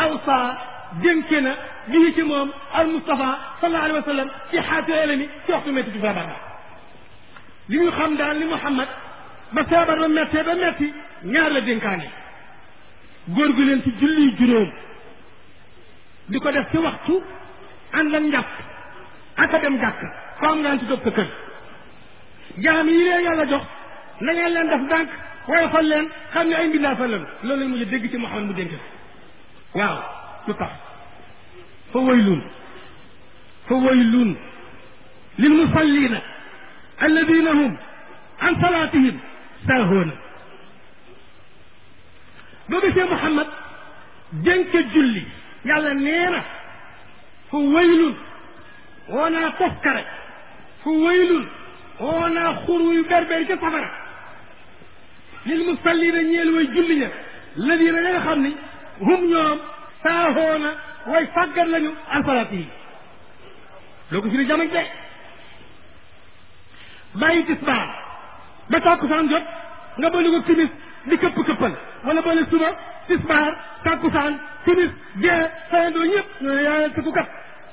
awsa dénke na bii ci moom al Mustafa sallallahu alayhi wa sallam ci xaati elami ci waxtu métti ci feebar ba li ñu xam daal ni Muhammad ba feebar ba méttee ba métti ñaar la dénkaane góor gu leen ci julli juróom di ko def ci waxtu ànd ak njàpp ak a dem jàkk ko am ngaan ci toog sa kër jaam yi leen yàlla jox na ngeen leen def ndànk woyofal leen xam ne ay mbindaa fa leen loolu lañ mujj dégg ci Muhammad mu dénk waaw lu tax fa waylun fa waylun lil musallina alladina hum an salatihim saahoona boo gisee Muhammad dénk julli yàlla nee na fa waylun woo naa toskare fa waylun woo naa xuru yu berberi ca safara lil musallina ñeel way julli ña ladina ña nga xam ni hum ñoom saahoona way fàggat lañu an salaati yi loo ko fi ni jamañ de bàyyi tisbaar ba tàkkusaan jot nga boole ko timis di këpp këppal wala boole suba tisbaar tàkkusaan timis gee sayandoo ñëpp ñoo yaa tëkku kat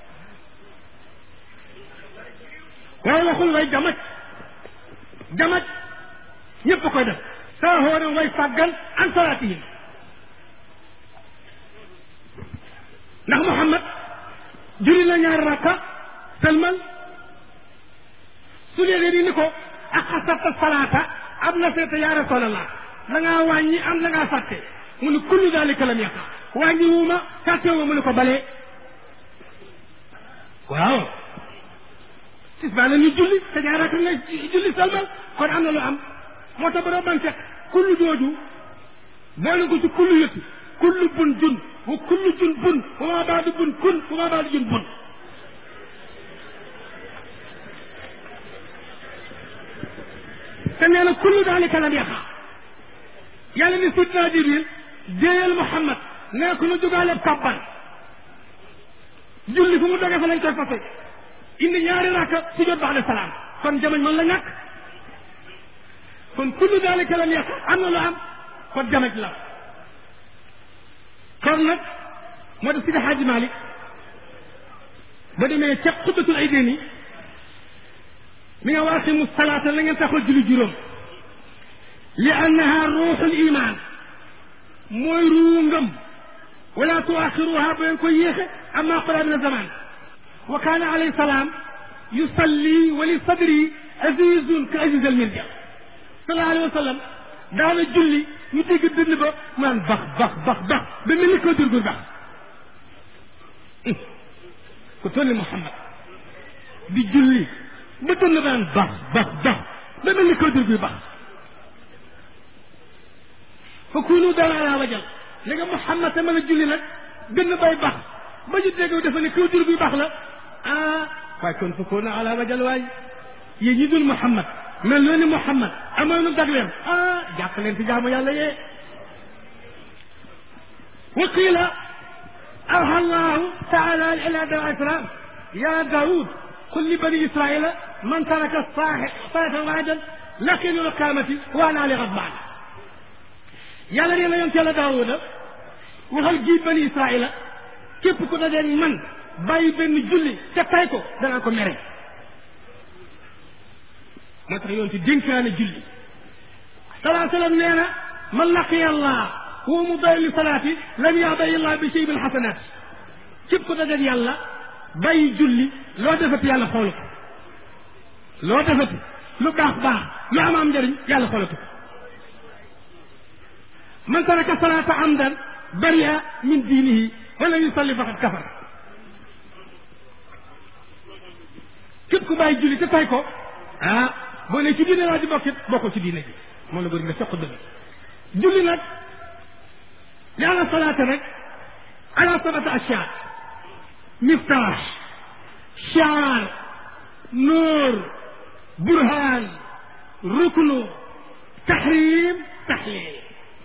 waaye waxul way jamaj jamaj ñëpp a koy def saahoona way fàggal an salaati yi ndax Muhammad julli na ñaari rakka sëlmal su dee di ni ko ak xasata salaata am na seeta yaa rasulallah da ngaa wàññi am da ngaa fàtte mu ne kullu dalika lam yaqa wàññi wuuma fàtte wu mu ne ko balee waaw tisbaa la ñu julli te ñaari rakka nga julli sëlmal kon am na lu am moo tax ba doo ban fekk kullu jooju boole ko ci kullu yëtti kullu bun jun wa kullu jun bun wa maa baadu bun kun wa maa baadu jun bun te nee na kullu daalika lam yaqa yàlla ni sidna jibril déeyal Muhammad nee ko nu jógaale kabban julli fu mu doge fa lañ koy fase indi ñaari rakka su jot ba'da salaam kon jamañ man la ñàkk kon kullu daalika lam yaqa am na lu am kon jamaj la kon nag moo def Sidi Hadji Malick ba demee ca xutbatul ay déen yi mi nga waaqimu salaata la ngeen taxal julli juróom li annaha ruuxul iman mooy ruu ngëm wala tuaxiruha ba ngeen ko yéexe amma qara min zaman wa kaana alayhi salaam yusalli wa li sadri azizun ka aziz al mirja sallallahu alayhi wa sallam daana julli ñu dégg dënn ba mu naan bax bax bax bax ba mel ni ko durgur bax ku toll ni Muhammad di julli ba dënn ba naan bax bax bax ba mel ni ko durgur bax fa kunu dara ala wajal li nga Muhammad te mën a julli nag dënn bay bax ba ñu dégg dafa ne ko durgur bax la ah waaye kon fa kunu ala wajal waay yéen ñi dul Muhammad mel noonu Muhammad amoon na dagleem ah jàpp leen ci jaamu yàlla yee wa qiila awha allahu taala ila dawa islam ya daoud qul li bani israila man taraka salatan waahidan laqiinu lqaamati wa ana ali ghadbaan yàlla nee na yoon ci yàlla daawuda waxal gii bani israila képp ku dajeen man bàyyi benn julli te tay ko danaa ko mere moo tax yoon ci dénkaane julli salaa sallam nee na man laqiya allah wa mudayi li salaati lam yabayi allah bi shay min xasanaat képp ko dajeeg yàlla bàyyi julli loo defati yàlla xool ko loo defati lu baax baax lu am am njëriñ yàlla xoolatu ko man taraka salaata amdan baria min diinihi wala yusalli faqad kafar képp ku bàyyi julli te tay ko ah boo ne ci diine laa di bokkit bokkul ci diine ji moom la bëri nga soq dëgg julli nag li ala salaata rek ala sabata ashyaa miftaax shaar nuur burhaan ruknu taxrim taxliil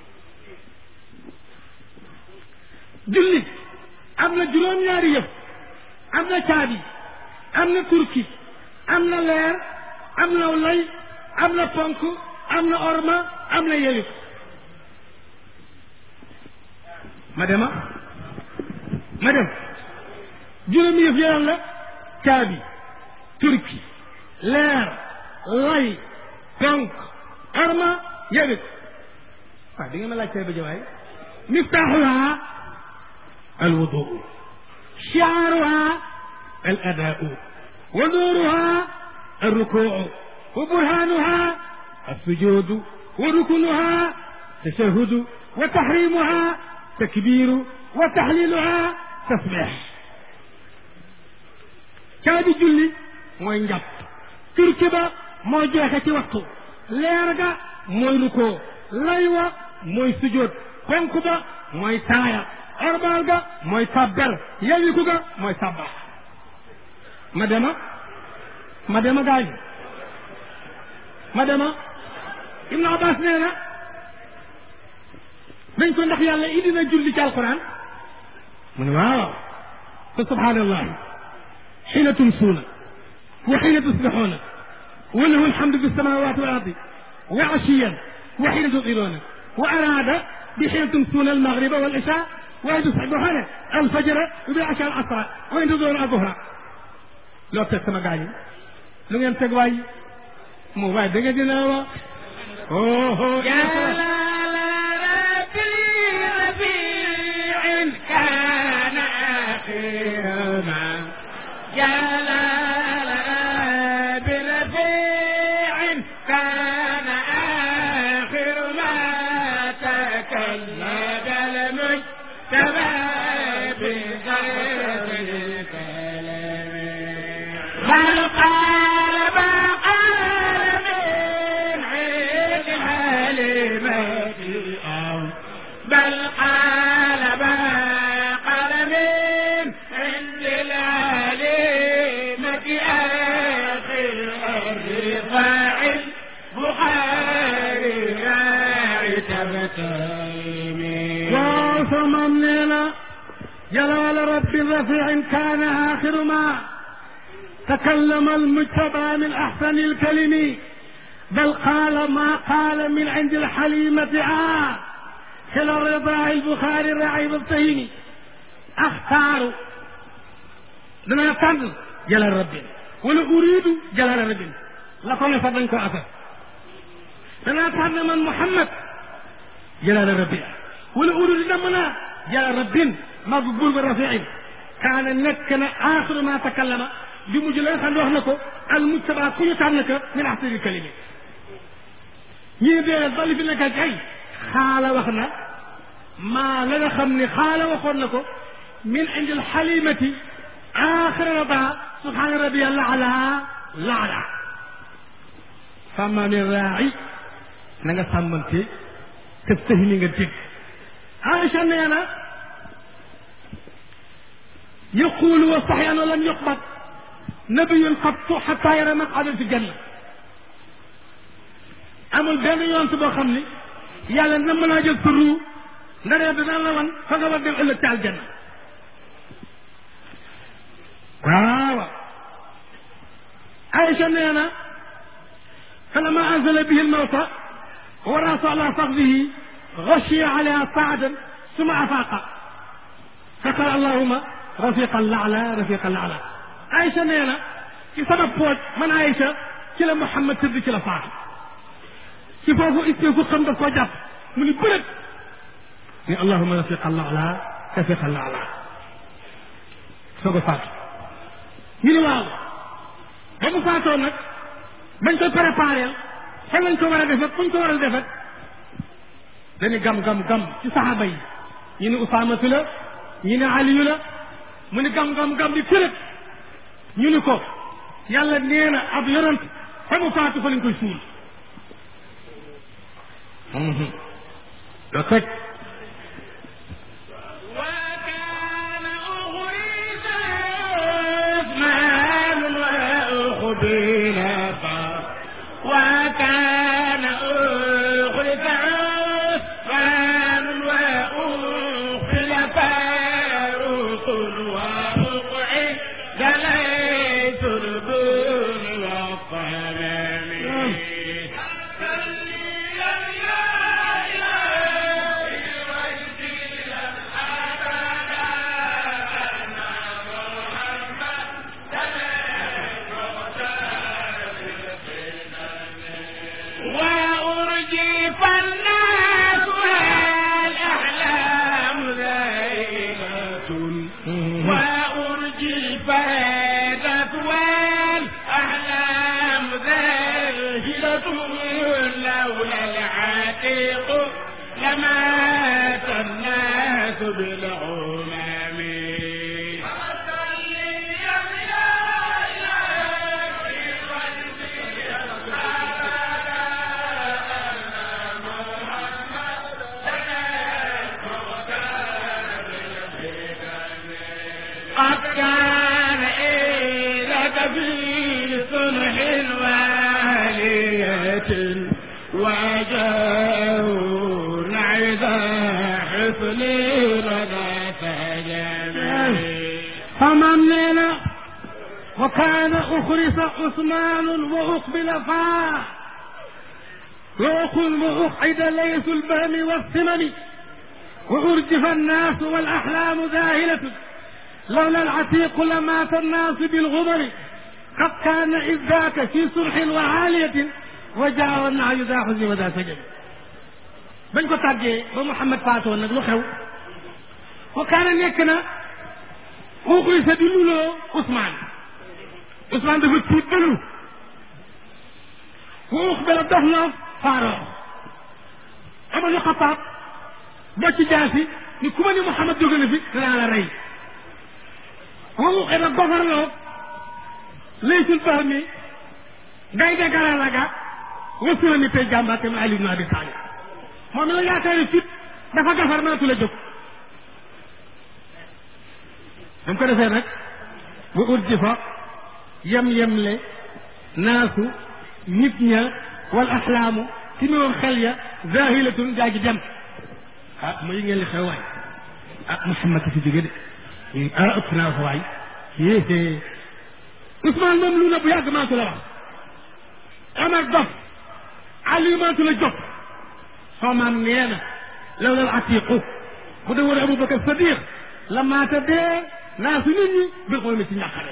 julli am na juróom-ñaari yëf am na caabi am na turki am na leer am na lay am na ponk am na orma am na yeyu ma dema ma dem juróomi yëf yaram la caabi turki leer lay ponk arma yëgit waaw di nga ma laaj caabi jawaay miftaaxuha alwuduu shiaaruha al adaau wa nuuruha alrukuu wa burhaanuha alsujuudu wa rukunuha tashahudu wa tahrimuha takbiiru wa tahliluha tasbix caabi julli mooy njàpp turki ba mooy jeexe ci waxtu leer ga mooy rukoo lay wa mooy sujoot ponk ba mooy taaya orbaal ga mooy sabbel yawiku ga mooy sabbax ma dema ma dema gaañu ma dema ibnu abbas nee na dañ ko ndax yàlla indi na julli ci alquran mu ne waaw fa subhanallahi xiina tumsuuna wa xiina tusbixuuna wa lahu alhamdu fi samawati wal ardi wa ashiyan wa xiina tudiruuna wa araada bi xiina tumsuuna almagriba wal isha wa xiina tusbixuuna alfajra wa bi asha al asra wa xiina tudiruuna alzuhra loo teg sama gaañi lu ngeen teg waay moo waay da ngeen dina wa oh كان آخر ما جلال برفيع كان آخر ما تكلم المجتبى بغير الكلام بل قال ما قال من عيد الحليمة أو بل قال ما قال من عند العليمة آخر الرفاع البخاري راعي تبتيمي وثم لنا جلال رب رفيع كان آخر ما تكلم المجتبى من أحسن الكلم بل قال ما قال من عند الحليمة آه كلا الرضاع البخاري الراعي بالطهيني أختار دنا تن جلال ربي ولا أريد جلال ربي لا كون فدن كو أفا دنا تن من محمد جلال ربي ولا أريد دمنا جلال ربي مقبول بالرفيع كان نكنا آخر ما تكلم بمجلس خلو wax nako al mujtaba ku ñu tànn ka min ahsani kalimi ñii dee dali fi nekk kay xaala wax na maa la nga xam ne xaala waxoon na ko min indi alxalimati axira raba subhaana rabbi yàlla ala laala sàmmaa mi raaci na nga sàmmante te tëhini nga dégg Aïcha nee na يقول وصحيح أنه لم يقبض نبي قط حتى يرى مقعدا في الجنة amul benn yoon boo xam ni yàlla na mën a jël sa ruu nga ne dina la wan fa nga war dem ëllëg ci aljanna waaw Aïcha nee na فلما أنزل به الموت ورأس على فخذه غشي عليها صعدا ثم أفاق فقال اللهم رفيقا الأعلى رفيقا الأعلى Aïcha nee na ci sama pooj man Aïcha ci la Muhammad tëdd ci la faatu ci foofu ittee ku xam daf koo jàpp mu ni bërët ni allahuma rafiq allah ala rafiq allah ala soog a faatu ñu ni waaw ba mu faatoo nag bañ koy préparé fan lañ ko war a defet fuñ ko war a defet dañu gam gam gam ci saxaaba yi ñu ni usaamatu la ñu ni aliyu la mu ni gam gam gam di tërët ñu ni ko yàlla nee na ab yonant fa mu faatu fa lañ koy suul لقد وكان أغريب عثمان وأخبيل وكان أغريب عثمان وأخبيل فاروق وأقعد جليت البون والقلم وأرجي فاتت والأحلام ذاهلة لولا العتيق لمات الناس بالعمام قد كان إلك في صلح والية وجاءه نعذا حفل رضا فجميل فمن لنا وكان أخرس عثمان وأقبل فاه وأقل وأقعد ليس البهم والثمن وأرجف الناس والأحلام ذاهلة لولا العتيق لمات الناس بالغبر قد كان إذ ذاك في صلح وعالية وجاء النعي ذا حزن وذا سجن bañ ko tàggee ba Mouhamed faatoon nag lu xew wa kaana nekk na xuuxuy sa di luloo Ousmane Ousmane dafa tiit bëlu xuux bela dox na faaroo ama ñu xapaat boo ci jaasi ni ku ma ni Mouhamed jóge na fi danaa la rey xuuxee na gofarloo laysul bax mi ngay de garalaga wasula ni tey jàmbaate ma Ali ibn Abi Talib moom la yaakaari fit dafa gafar mënatu la jóg dam ko defee nag bu ut ji fa yem-yemle naasu nit ña wal axlaamu ci miwoon xel ya zahilatun gaa ji dem ah ma yi ngeen li xew waay ah Muhammad fi jóge de ah ëpp naa ko waay yéé Ousmane moom lu na bu yàgg maatu la wax Omar dof Ali maatu la jóg soo maam nee na law lal atiqu bu dee woon Aboubacar Sadiq la maata dee naa su nit ñi bir xool mi ci ñàqare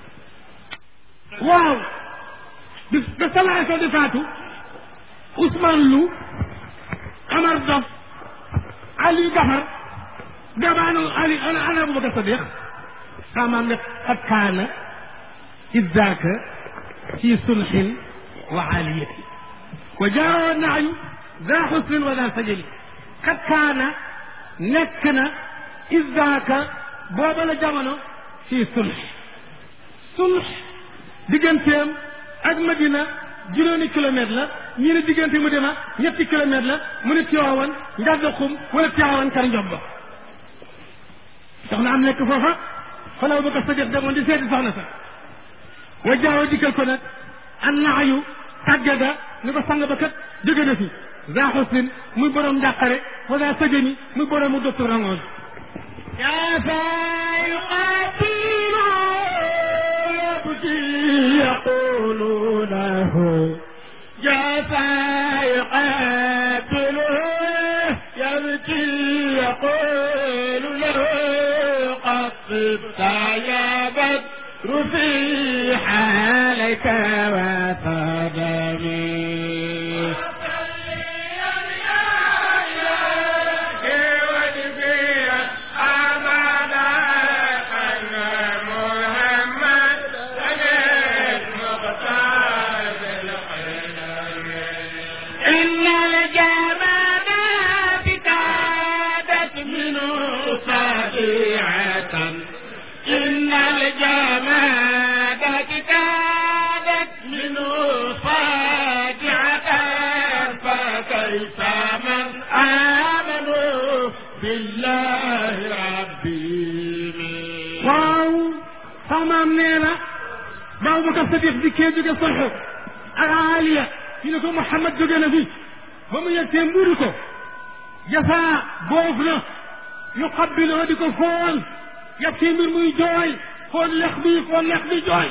waaw bi ba salaay soo di faatu Ousmane lu Omar dof Ali gafar gabaanu Ali ana ana Aboubacar Sadiq saa maam ne qad kaana iddaaka fi sulhin wa aliyati wa jaa naayu daa xusrin wa daa sajali qad kaana nekk na iddaaka booba la jamono fi sulh sulh digganteem ak Madina juróomi kilomètre la ñii ne diggante mu dema ñetti kilomètre la mu ne Tiwaawan Njàddaxum wala Tiwaawan Kër Njobba soxna am nekk foofa fa la Abubakar Sadiq demoon di seeti soxna sa wa jaaw dikkal ko nag an naayu tàggada ni ko sang ba kat jóge na fi daa xusrin muy borom njàqare wa daa sajani muy borom mu docteur rangoon كيف يقاتل يبكي يقول له كيف يقاتل يبكي يقول له قد صبت يا بدر في حالك وقدمي إن الجمالات كادت منه صديعة إن الجمالات كادت منه صادعة فكيف من آمنوا بالله ربي waaw samaam nee na ba Abubakar Sadiq di kee jóge Sulh ak Aliya ñu ne ko Muhammad jóge na fi ba mu yegtee mburu ko jasaa boof na yu xabbiloo di ko foon yab ci mbir muy jooy foon lex bi foon lex bi jooy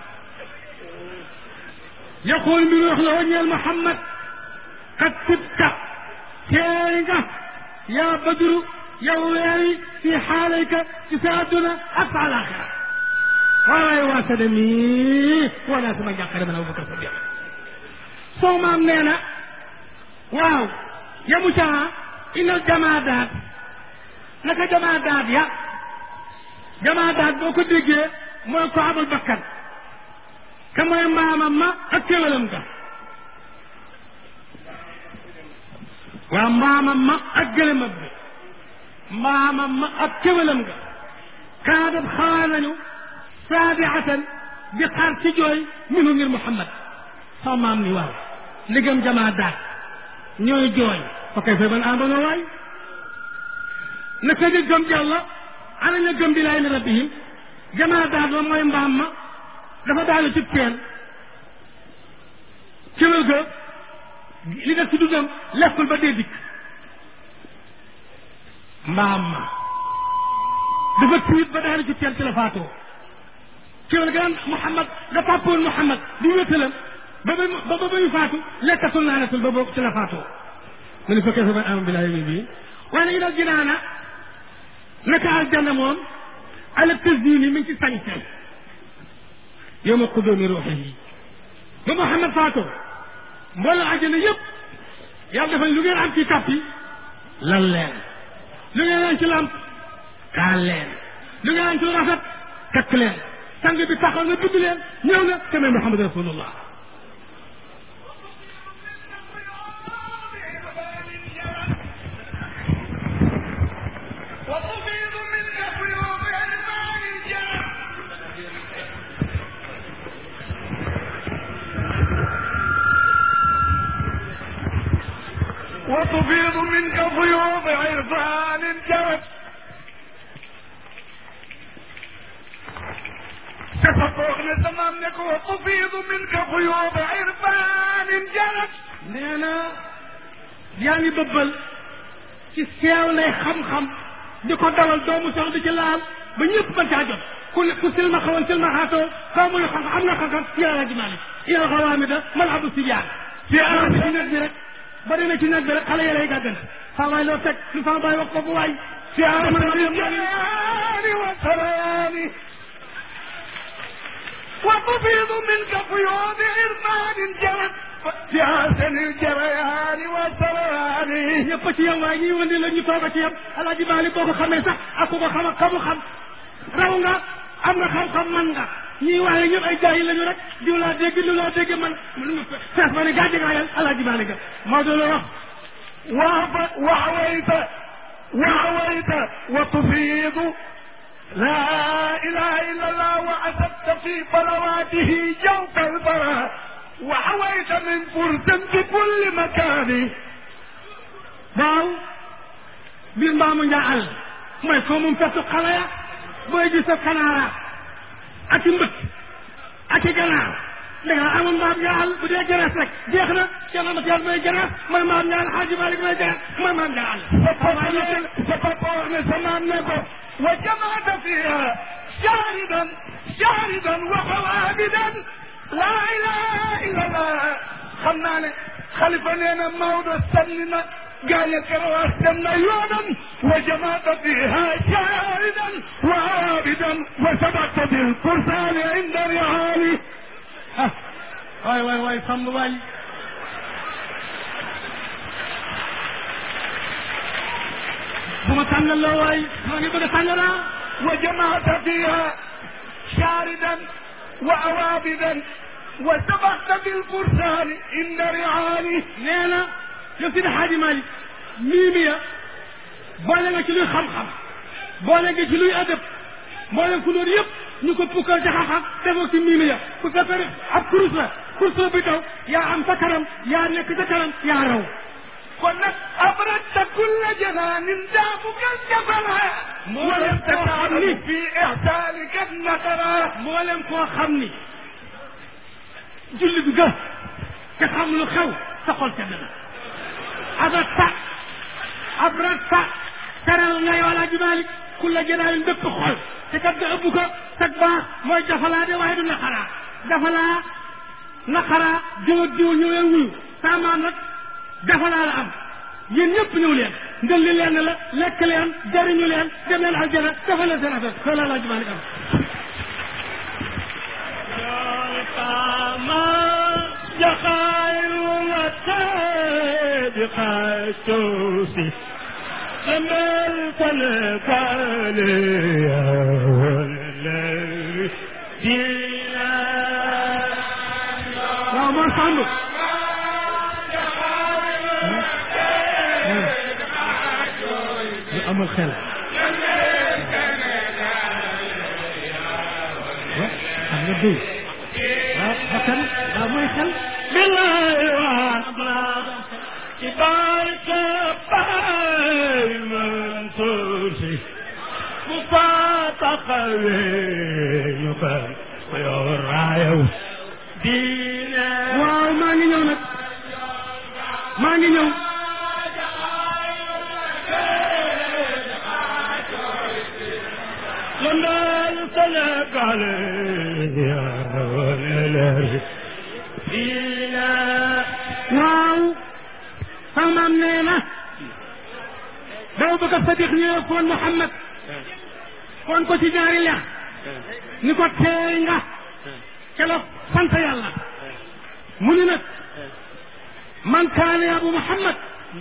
yaqul mbir wax la wañeel Muhammad qad tibta teey nga yaa badru yow weeri fi xaalayka ci sa adduna ak sa alaxira waaye waa sa dem yi wala sama njàqare man Abubakar Sadiq soo maam nee na waaw yamu caa inal jamaadaat naka jamaadaat ya jamaa daat boo ko déggee mooy ko amul bakkan ka mooy mbaamam ma ak kéwalam ga waa mbaamam ma ak gëlëmam bi mbaamam ma ak kéwalam ga kaadab xawaa nañu saabiatan di xaar ci jooy minu ngir Muhammad sama maam ni waaw liggéem jamaa daat ñooy jooy fa kay fa man àndoona waay naka ñu gëm yàlla ana ñu gëm bilaay mi rabbihim jamaa daat la mooy mbaam ma dafa daanu ci teen kéwél ga li def ci dundam lekkul ba dee dikk mbaam ma dafa tiit ba daanu ci teen ci la faatoo kéwél ga naan Muhammad nga tàppoon Muhammad di wéttalam ba ba ba ba ñu faatu lekkatul naanatul ba boobu ci la faatoo mu ne fa kayfa man amana billahi mi bii waaye nag daal jinaana naka aljanna moom ala tasdini mi ngi ci sañse yow ma xudóomi ruuxi yi ba Muhammad faatoo mbooloo àjjana yëpp yàlla dafa lu ngeen am ci tappi lan leen lu ngeen am ci lamp kaal leen lu ngeen am ci lu rafet takk leen sang bi taxaw na bind leen ñëw na te Muhammad rasulullah وتفيض منك فيوض الماء الجار وتفيض منك فيوض عرفان جرت تفقهنا تمام لك وتفيض منك فيوض عرفان جرت nee na yaa ngi bëbbal ci seew lay xam-xam di ko dawal doomu sax di ci laal ba ñëpp mën caa jot ku ku silma xawoon silma xaatoo xaw ma xam am na xam-xam yàlla ji maalik yàlla xawaami da mal abu sijaan ci alam bi ci nag bi rek ba demee ci nag bi rek xale yàlla yi gàddana saa waay loo teg lu sama baay wax ko bu waay ci alam الجلال والسلام وتفيض منك فيوض عرفان جرت في حسن الجريان والسلام ñëpp ci yam waaye ñuy wëndi la ñu toog a ci yam alaaji maalik boo ko xamee sax ak ku ko xam ak kamu xam raw nga am nga xam-xam man nga ñii waaye ñëpp ay jaay lañu rek diw laa dégg diw laa dégg man fees ma ne gàcce ngaa yal alaaji maalik ga Maodo la wax وعف- وعويت وعويت وتفيض لا إله إلا الله وعزبت في بلواته جوف البراء وحويت من فرس بكل مكان waaw biir mbaamu njaa àll mooy foo moom fesu xale ya booy gis sa kanaara ak i mbët ak i ganaar da nga amoon mbaam njaa àll bu dee gerees rek jeex na Cheikh Amat Yàlla mooy gerees mooy mbaam njaa àll Xaaji Malik mooy gerees mooy mbaam njaa àll فتطورن زمان نبو وجمعت فيها شاردا شاردا وقوابدا لا اله الا الله خمنا خلفا لنا موضع سننا قال كرواس دمنا يوما وجمعت فيها شاردا وعابدا وسبقت بالفرسان عند رعالي ah waay waay waay sàmm waay bu ma tànnal loo waay maa ngi bëgg a tànnalaa وجمعت فيها شاردا وعوابدا وسبقت بالفرسان عند رعالي nee na yow si Xaaji Malik mii mi ya boole nga ci luy xam-xam boole nga ci luy adab boole ku loolu yëpp ñu ko pukkal ci xam-xam defoo ci mii mi ya ku fekkee ne ab kurus la kurus bi daw yaa am sa kanam yaa nekk sa kanam yaa raw قلت أبردت كل جنان دافك الجبلا ولم تتعب في إعتالك النقرا mboolem koo xam ni julli bi ga te xam lu xew sa xol sedd na abrata abrata teral nga yow Alaaji Maalik ku la jënaayu bépp xol te kat nga ëbb ko sag baax mooy dafalaa de waaye du naqaraa dafalaa naqaraa jiw ak jiw ñëw leen wuyu saa maam nag dafalaa la am yéen ñëpp ñëw leen ndël li leen la lekk leen jariñu leen dem leen aljana dafa leen seen affaire loolu la Alaaji Maalik am جخائر وتابق التوسي لما التلقى لي amul xel xam nga duy waaw bakkan waaw mooy xel billahi waana ci barke Baay Mansuur Si bu fa taxawee ñu koy ko yor raayaw diine waaw maa ngi ñëw nag maa ngi ñëw lëndal Sénégal yaa wane leer diine waaw sama maam nee na daw bëgg a sadiq ñëwee foon Muhammad foon ko ci ñaari lex ni ko teey nga keroog sant yàlla mu ni nag man kaane abu Muhammad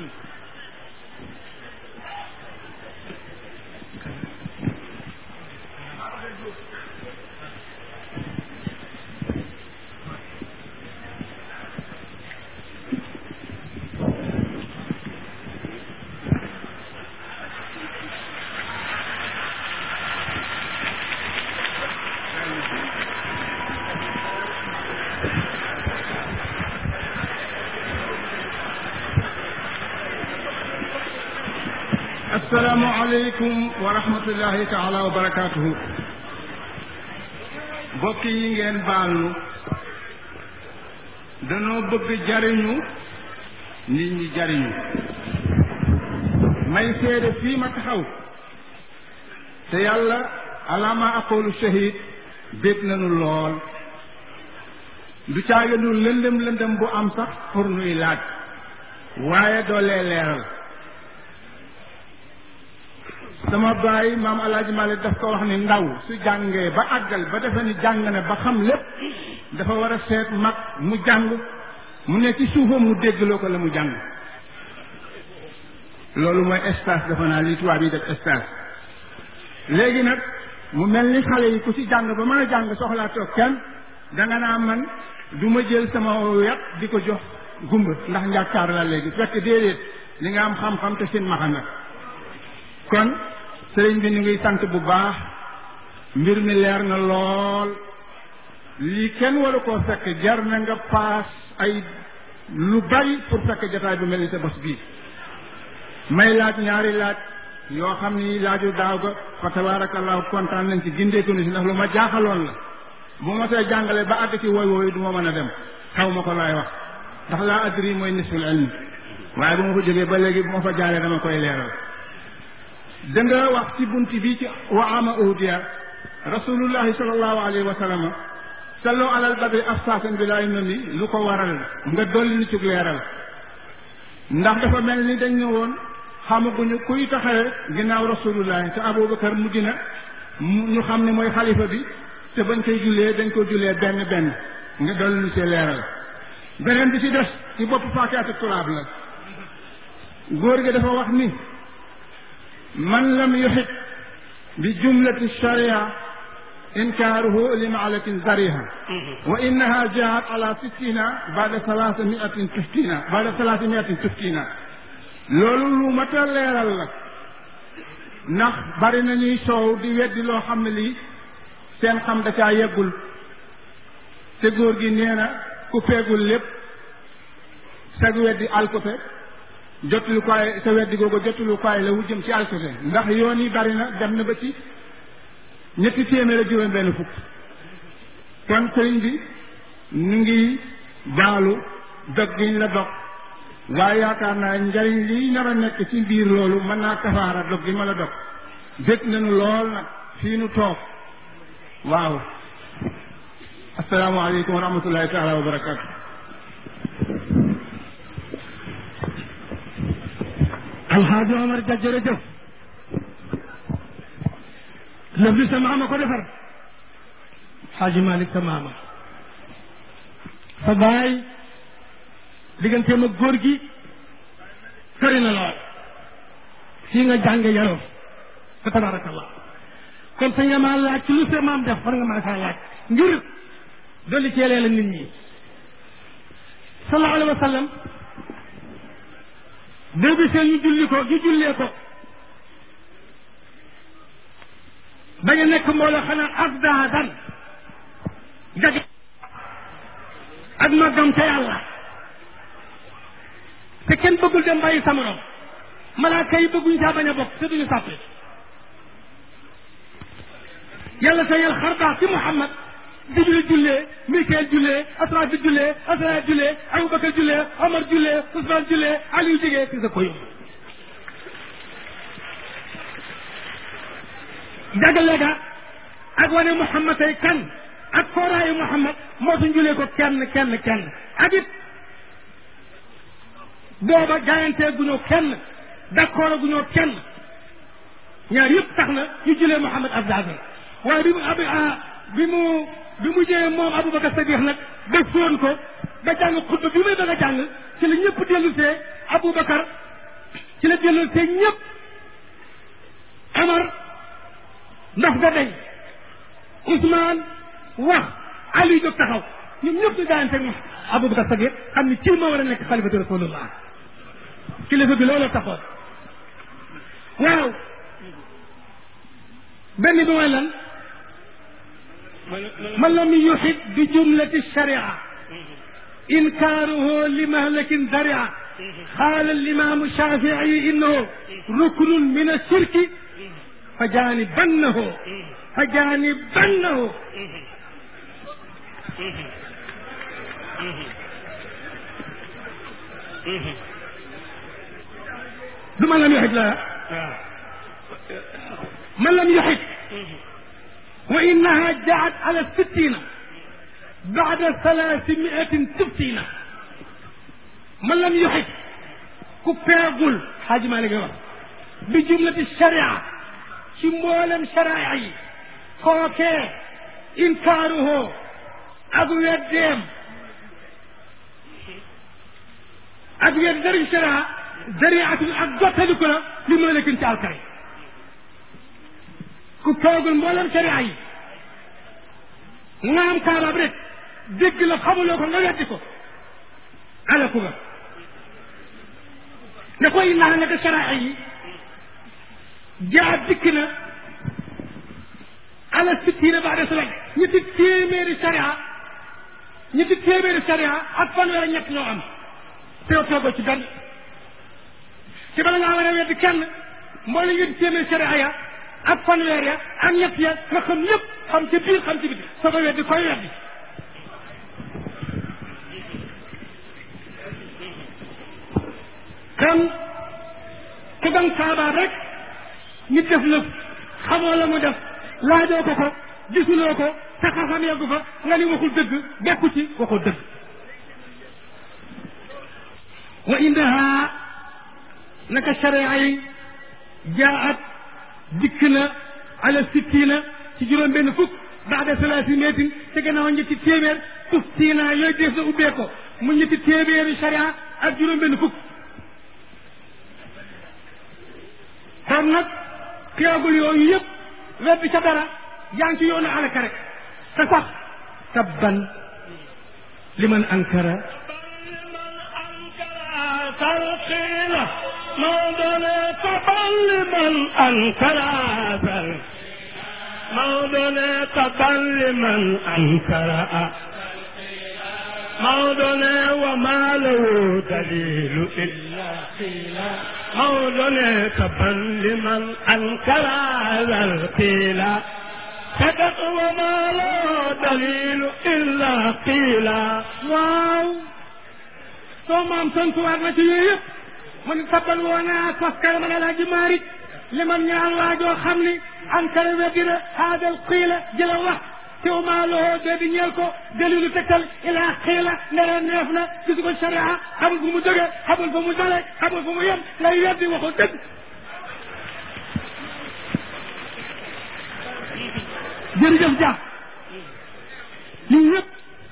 assalaamu aleykum wa rahmatullahi taala wa barakaatuhu mbokk yi ngeen baal nu danoo bëgg jariñu nit ñi jariñu may seede fii ma taxaw te yàlla alaama aqulu shahid bég nañu lool du caaga nu lëndëm lëndëm bu am sax pour nuy laaj waaye doolee leeral sama baay maam alaaji Malik daf ko wax ni ndaw su jàngee ba àggal ba defe ni jàng ne ba xam lépp dafa war a seet mag mu jàng mu ne ci suufam mu déggloo ko la mu jàng loolu mooy stage dafa naa li tubaab yi def stage léegi nag mu mel ni xale yi ku ci jàng ba mën a jàng soxlaa toog kenn danga naa man du ma jël sama yat di ko jox gumba ndax njàkkaar la léegi fekk déedéet li nga am xam-xam te seen maxa nag kon sëriñ bi ñu ngi sant bu baax mbir mi leer na lool lii kenn waru koo fekk jar na nga paas ay lu bari pour fekk jotaay bu mel ni sa bos bii may laaj ñaari laaj yoo xam ni laaju daaw ga fa tabarakallahu kontaan nañ ci gindeeku ni si ndax lu ma jaaxaloon la bu ma see jàngale ba àgg ci woy wooyu du ma mën a dem xaw ma ko laay wax ndax laa adri mooy nisful ilmi waaye bu ma ko jógee ba léegi bu ma fa jaaree dama koy leeral da nga wax ci bunt bi ci wa ama uhdiya rasulullahi sallallahu alayhi wa sallam sallu alal badri afsaasan bi laay nomi lu ko waral nga dolli ni cug leeral ndax dafa mel ni dañ ne woon xamaguñu kuy taxawee ginnaaw rasulullahi te aboubacar mujj na ñu xam ne mooy xalifa bi te bañ koy jullee dañ ko jullee benn benn nga dolli ni ci leeral beneen bi ci des ci bopp faakaatu turaab la góor gi dafa wax ni man lam yuxit bi jumlati sharia inkaaruhu li maalatin zariha wa innaha jaat ala sittina bada salaasa miatin tuftina bada salaasa miatin tuftina loolu lu mat a leeral la ndax bari na ñuy soow di weddi loo xam ne lii seen xam da caa yeggul te góor gi nee na ku feegul lépp sag weddi alkote jottulu kaay sa weddi googu jottulu kaay la wu jëm ci alkote ndax yoon yi bari na dem na ba ci ñetti téeméer ak juróom benn fukk kon sëriñ bi ñu ngi baalu dog giñ la dog waaye yaakaar naa njariñ liy nar a nekk ci biir loolu mën naa kafaara dog gi ma la dog bég nañu lool nag fii nu toog waaw asalaamaaleykum wa rahmatullahi taala wa barakaatu alxaaji Omar Dia jërëjëf lëf li sa maama ko defar xaaji Malick sa maama sa baay digganteem ak góor gi sori na lool fii nga jànge yaroo fa tabarakallah kon sa nga maa laaj ci lu sa maam def war nga maa saa laaj ngir dolli ceelee la nit ñi sallallahu alayhi wa sallam boo gisee ñu julli ko ñu jullee ko bañ a nekk mbooloo xanaa afdaadan jag ak màggam ca yàlla te kenn bëggul dem bàyyi sa morom malaaka yi bëgguñ saa bañ a bokk te duñu sàppe yàlla sa yàlla xar baax ci Muhammad Jibril jullee Mikael jullee Asrafil jullee Asraayil jullee Abubakar jullee Omar jullee Usmaan jullee Aliou jigee ci sa ko yóbbu jagale ga ak wane Muhammad tey kan ak kooraayu Muhammad moo suñ julee ko kenn kenn kenn ak it booba jaayantee guñoo kenn d'accord guñoo kenn ñaar yëpp tax na ñu julee Muhammad abdazal waaye bi mu ab bi mu bi mu jëlee moom Aboubacar Sadiq nag ba fóon ko ba jàng xutba bi muy bëgg a jàng ci la ñëpp dellu see Aboubacar ci la dellu see ñëpp Amar ndax nga day Ousmane wax Ali jóg taxaw ñoom ñëpp ñu jaayante ak Aboubacar Sadiq xam ni kii moo war a nekk xalifatu rasulullah kilifa bi loolu taxoon waaw benn bi mooy lan man lam yuxit bi jumlati sharia inkaaruhu li mahlakin daria qaala alimaamu shafii innahu ruknun min ashirki fa jaanibannahu fa jaanibannahu du man lam yuxit la man lam yuxit wa innaha jaat ala sittina baada thalathimiatin tuftina man lam yuxit ku peegul xaaji maa ngi wax bi jumlati sharia ci mboolem sharia yi kookee inkaaruhu ak weddeem ak wedd dari sharia dariatu ak jottaliku la li ma nekkin ci alkay ku toogul mboolem sharia yi nga am kaaraab rek dégg la xamuloo ko nga weddi ko alaku nga ne koy naa naka sharia yi jaa dikk na ala sittina baada salam ñetti téeméeri sharia ñetti téeméeri sharia ak fanweer ñett ñoo am te yow toogoo ci benn ci bala ngaa war a weddi kenn mboole ñetti téeméeri sharia ya ak fanweer ya ak ñett ya nga xam lépp xam ci biir xam ci biti soo ko weddi koy weddi kan ku dang saabaa rek nit def lëf xamoo la mu def laajoo ko ko gisuloo ko sa xam-xam yeggu fa nga ni waxul dëgg bekku ci waxul dëgg wa indaha naka sharia yi jaat dikk na ala sittina ci juróom benn fukk baada salaasi meetin te gannaaw ñetti téeméer tuftina yooyu def na ubbee ko mu ñetti téeméeri sharia ak juróom benn fukk kon nag xeegul yooyu yëpp weddi ca dara yaa ngi ci yoonu alaka rek te sax tabban liman ankara تلقينا موضنا تبل من أنكر هذا موضنا تبل من أنكر موضنا وما له دليل إلا قيلا موضنا تبل من أنكر هذا القيلا صدق وما له دليل إلا قيلا waaw soo maam tontuwaat na ci yooyu yëpp mu ne tabbal woo naa koskare man alaaji Maalik li man ñaan waajoo xam ni ankara weddina haadal xiila jëla wax tew maa loxoo dee di ñeel ko dalilu tegtal ilaa xiila ndere neef na gisu ko sharia xamul fu mu jóge xamul fu mu dale xamul fu mu yem lay weddi waxul dëgg jërëjëf Dia lii yëpp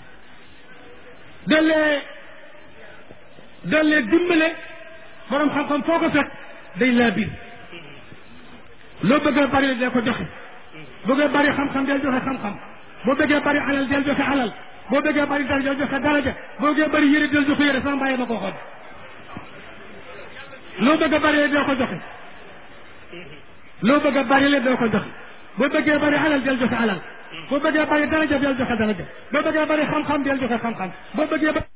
dalee dalee dimbale borom xam-xam foo ko fekk day laa biir loo bëggee bari dee ko joxe bëggee bari xam-xam del joxe xam-xam boo bëggee bari alal del joxe alal boo bëggee bari daraja del joxe daraja boo bëggee bari yére del joxe yére sama bàyyi ma ko xool loo bëgg a bari doo ko joxe loo bëgg a bari le doo ko joxe boo bëggee bari alal del joxe alal boo bëggee bari daraja del joxe daraja boo bëggee bari xam-xam del joxe xam-xam boo bëggee